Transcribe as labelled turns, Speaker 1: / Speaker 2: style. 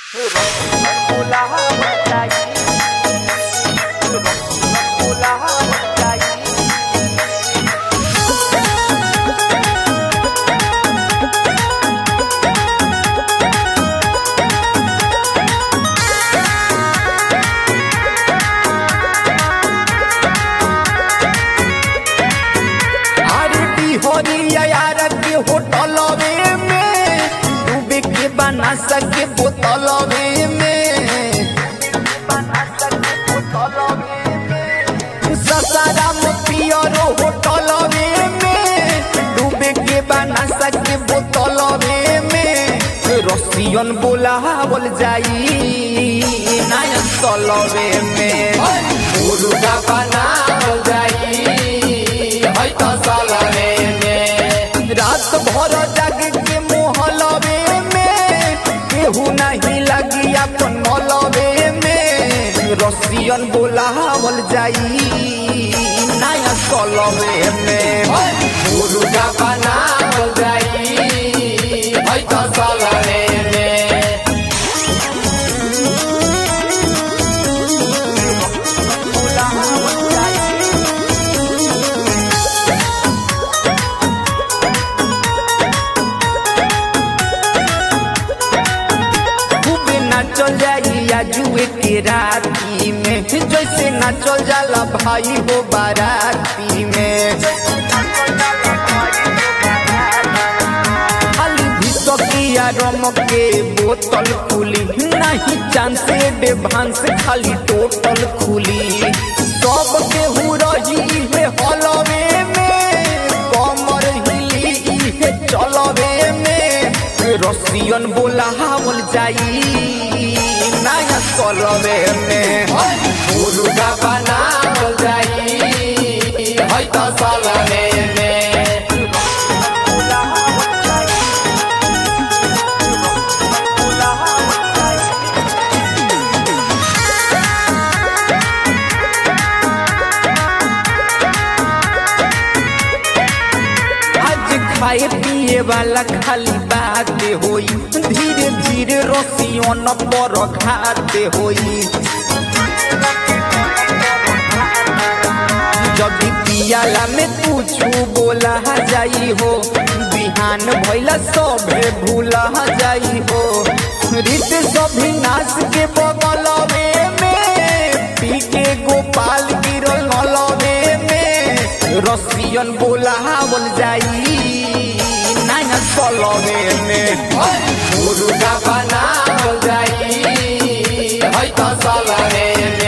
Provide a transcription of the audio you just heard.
Speaker 1: अरे बिहारिया यार के होटलवे में डूबे के बना सके बोतलवे में ससाराम पियरो होटलवे में डूबे के बना सके बोतलवे में रसियन बोलावल जाई नायन तलवे में मुर्गा बनावल जाई है त सलवे में रात भर जाग के मोहलवे में केहू नहीं लगी अपन मलवे में रसियन बोलावल जाई नया सलवे में मुर्गा बनावल जाई है त सलवे में खूबे नाचल जाइया जुए के राती में जैसे नाचल जाला भाई हो बाराती में खाली भिसकिया रम के बोतल खुली नहीं चांस डे भांस खाली टोटल खुली सब केहू रही है हलवे में कमर हिली है चलवे में रसियन बोलावल जाई नया सलवे में मुर्गा बनावल जाई है त सलवे में आज खाए पिए वाला खाली बात होई धीरे धीरे रसियन पर घाते होई जदि पियाला में कुछ बोला जाई हो बिहान भैला सभे भूला जाई हो रीत सभी नाश के बगलवे में पी के गोपाल गिरल नलवे में रसियन बोलावल जाई नया सलवे में मुर्गा बनावल जाई है त सलवे में